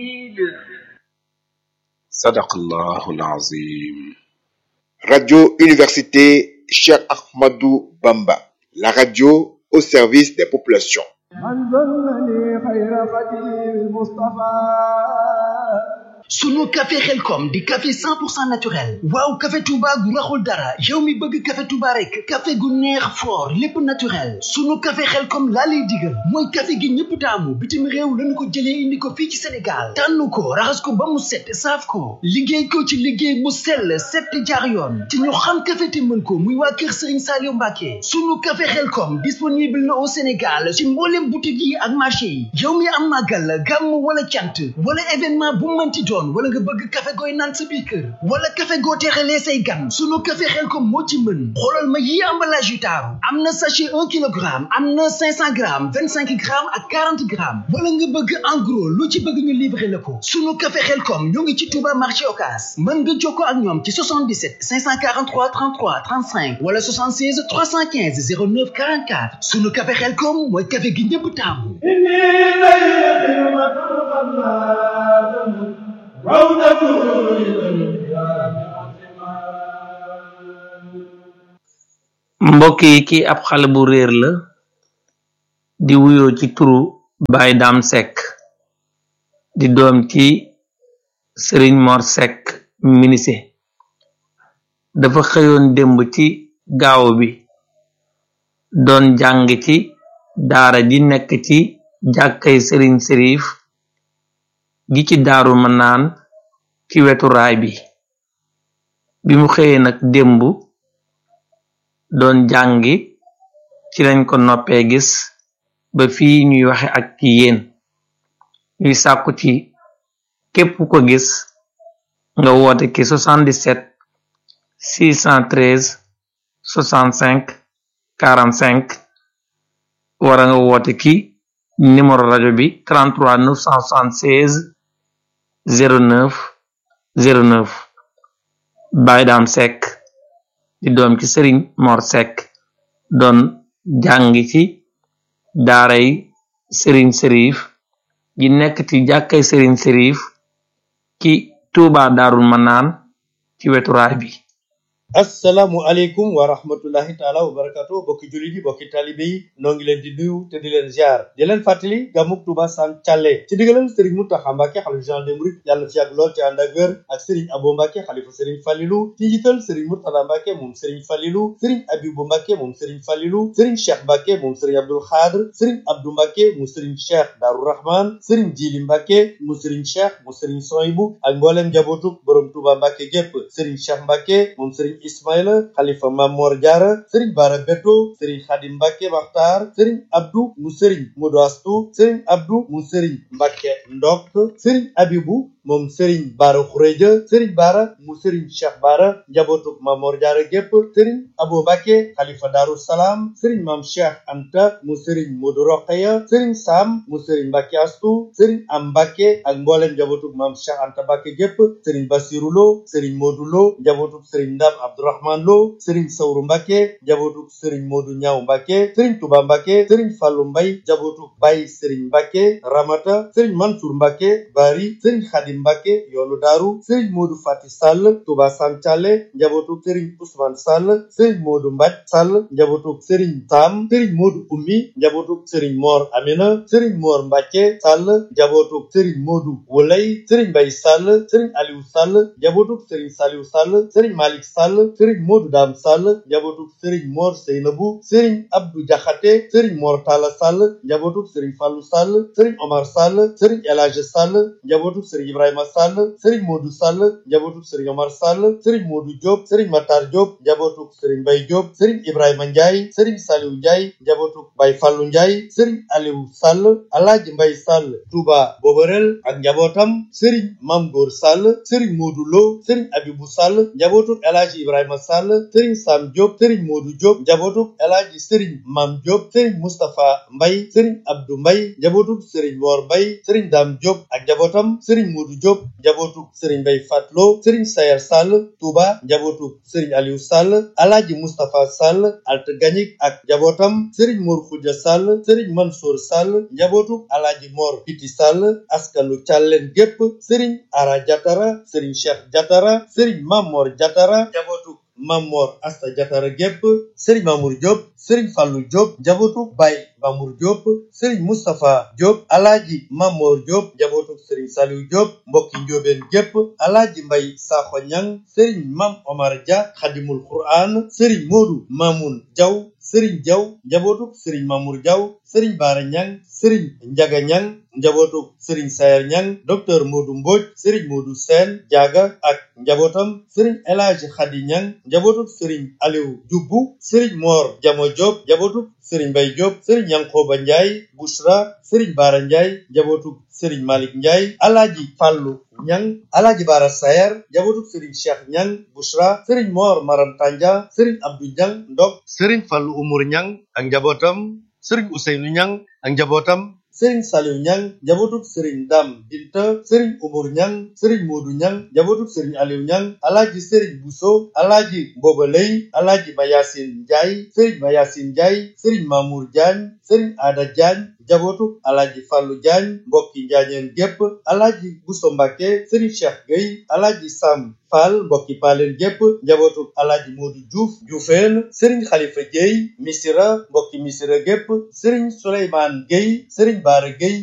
sadaqallahul azim. Radio Université Cheikh Ahmadou Bamba, la radio au service des populations. sunu café xelkom di café 100% naturel waaw café touba gu raxul dara yow mi bëgg café touba rek café gu neex fort lépp naturel sunu café xelkom laa lay digal mooy café gi ñëpp taamu bitim réew lañu ko jëlee indi ko fii ci sénégal tànn ko raxas ko ba mu set saaf ko liggéey ko ci liggéey mu sell set jaar yoon te ñu xam café te mën ko muy waa kër sëriñ Saliou Mbacke sunu café xelkom disponible na au sénégal ci mboolem boutique yi ak marché yi yow mi am màggal gàmm wala cant wala événement bu mënti doon wala nga bëgg café gooy naan sa biir kër wala café goo teexalee say gan sunu café xel ko moo ci mën xoolal ma yi emballage yu taaru am na sachet un kilogramme am na cinq cent grammes vingt cinq grammes ak quarante grammes wala nga bëgg en gros lu ci bëgg ñu livrer la ko sunu café xel kom ñoo ngi ci Touba marché Ocass mën nga jokkoo ak ñoom ci 77 543 33 35 wala 76 315 09 44 sunu café xel kom mooy café gi ñëpp taamu mbokk yi kii ab xale bu réer la di wuyoo ci turu Baye Dame Seck di doom ci Serigne Mor Seck minise dafa xëyoon démb ci gaaw bi doon jàng ci daara ji nekk ci jàkkay Serigne Serif gi ci daaru ma naan ci wetu raay bi bi mu xëyee nag démb doon jàngi ci lañ ko noppee gis ba fii ñuy waxe ak ci yéen ñuy sàkku ci képp ko gis nga woote ki 77 613 65 45 wara nga woote ki numéro rajo bi 33 976 09 09 Baye Dame Seck di doom ci Serigne Mor Seck doon jàngi ci daaray Serigne Serif gi nekk ci jàkkay Serigne Serif ci Touba Darul Manaan ci wetu raay bi assalaamu aleykum wa rahmatullahi taala wa barakatu bokki jullit yi bokki talibe yi noo ngi leen di nuyu te di leen ziar di leen fàttali gàmmuk Tuuba san càlle ci digalal sëriñ Muntaxa Mbàkke xalifa général des mourides yàlla na fi yàgg lool te ànd ak wér ak sëriñ Abo Mbàkke xalifa sëriñ Falilu ci njiital sëriñ Murtada Mbàkke moom sëriñ Falilu sëriñ Abibu Mbàkke moom sëriñ Falilu sëriñ Cheikh Mbàkke moom sëriñ Abdul Xaadir sëriñ Abdu Mbàkke mu sëriñ Cheikh Daaru Rahman sëriñ Jili Mbàkke mu sëriñ Cheikh mu sëriñ Soyibu ak mbooleem njabootuk borom Tuuba Mbàkke gépp sëriñ Cheikh Mbàkke moom sëriñ Ismaïla xalifa Mamor Jaara sëriñ Bara Beto sëriñ Xadim Mbàkke Maxtaar sëriñ Abdu mu sëriñ Modu Astu sëriñ Abdu mu sëriñ Mbàkke Ndok sëriñ Abibu moom sëriñ Bara Xureja sëriñ Bara mu sëriñ Cheikh Bara njabootuk Mamor Jaara gépp sëriñ Abo Mbàkke xalifa Daaru Salaam sëriñ Mam Cheikh Anta mu sëriñ Modu Roqeya sëriñ Sam mu sëriñ Mbàkke Astu sëriñ Am Mbàkke ak mbooleem njabootuk Mam Cheikh Anta Mbàkke gépp sëriñ Basiru Lo sëriñ Modu Lo njabootuk sëriñ Ndam Abdourahman Lo sëriñ Sawru Mbàkke njabootuk sëriñ Modu Ñaaw Mbàkke sëriñ Tuba Mbàkke sëriñ Fallu Mbay njabootuk Bay sëriñ Mbàkke Ramata sëriñ Mansour Mbàkke Bari sëriñ Xadim Mbàkke yoonu daaru sëriñ Modu Fati Sall Tuba Sancale njabootuk sëriñ Ousmane Sall sëriñ Modu Mbaj Sall njabootuk sëriñ Sam sëriñ Modu Ummi njabootuk sëriñ Mor Amina sëriñ Mor Mbàkke Sall njabootuk sëriñ Modu Wolay sëriñ Mbay Sall sëriñ Aliou Sall njabootuk sëriñ Saliou Sall sëriñ Malik Sall sëriñ Modu Dam Sall njabootuk sëriñ Mor Seynabu sëriñ Abdou Jaxate sëriñ Mor Talla Sall njabootuk sëriñ Fallu Sall sëriñ Omar Sall sëriñ Elage Sall njabootuk sëriñ Ibrahima Sall sëriñ Modu Sall njabootuk sëriñ Omar Sall sëriñ Modu Diop sëriñ Matar Diop njabootuk sëriñ Mbay Diop sëriñ Ibrahima Ndiaye sëriñ Saliou Ndiaye njabootuk Bay Fallu Ndiaye sëriñ Aliou Sall Alaaji Mbay Sall Touba Boborel ak njabootam sëriñ Mam Góor Sall sëriñ Modu Lo sëriñ Abibu Sall njabootuk Elaaji Ibrahima Sall sëriñ Sam Diop sëriñ Modu Diop njabootuk Elaaji sëriñ Mam Diop sëriñ Mustapha Mbay sëriñ Abdou Mbay njabootuk sëriñ Mor Mbay sëriñ Dam Diop ak njabootam sëriñ Modu Modou Diop njabootu Serigne Mbaye Fatlo Serigne Sayer Sall Touba njabootu Serigne Aliou Sall Alaaji Moustapha Sall Alte Gagnic ak njabootam Serigne Mor Khoudia Sall Serigne Mansour Sall njabootu Alaaji Mor Piti Sall askanu Càlleen gépp Serigne Ara Jatara Serigne Cheikh Jatara Serigne Mamor Jatara njabootu Mamor Asta Jatara gépp Serigne Mamour Diop Serigne Fallou Diop njabootu Baye Mamour Diop Serigne Moustapha Diop Alaaji Mamor Diop njabootu Serigne Saliou Diop mbokki njóobeen gépp Alaaji Mbay Sakho Ñang Serigne Mam Omar Dia Xadimul Quran Serigne Modou Mamoun Diaw Serigne Diaw njabootu Serigne Mamour Diaw Serigne Bara Ñang Serigne Njaga Ñang njabootu Serigne Sayer Ñang docteur Modou Mbodj Serigne Modou Sène Diaga ak njabootam Serigne El Hadji Khady Ñang njabootu Serigne Aliou Dioubou Serigne Mor Jamo Diop njabootu Serigne Mbay Diop Serigne Yankoba Ndiaye Bouchra Serigne Bara Ndiaye njabootu Serigne Malick Ndiaye Alaaji Fàllu Ñang Alaaji Bara Sayer njabootu Serigne Cheikh Ñang Bouchra Serigne Mor Maram Tanja Serigne Abdou Ñang Ndok Serigne Fàllu Umur Ñang ak njabootam Serigne Ousseynou Ñang ak njabootam Serigne Saliou Ñang njabootu Serigne Dam Binta Serigne Umur Ñang Serigne Modou Ñang njabootu Serigne Aliou Ñang Alaaji Serigne Bousso Alaaji Mboba Lay Alaaji Mayasin Ndiaye Serigne Mayasin Ndiaye Serigne Mamour Diagne Serigne Ada Diagne njabootu Alaaji Fallou Diagne mbokki Njaañeen gépp Alaaji Bousso Mbàkke Serigne Cheikh Gueye Alaaji Sam Fall mbokki Paaleen gépp njabootu Alaaji Modou Diouf Dioufeen Serigne Khalifa Gueye Misira mbokki Misira gépp Serigne Souleymane Gueye Serigne Bara Gueye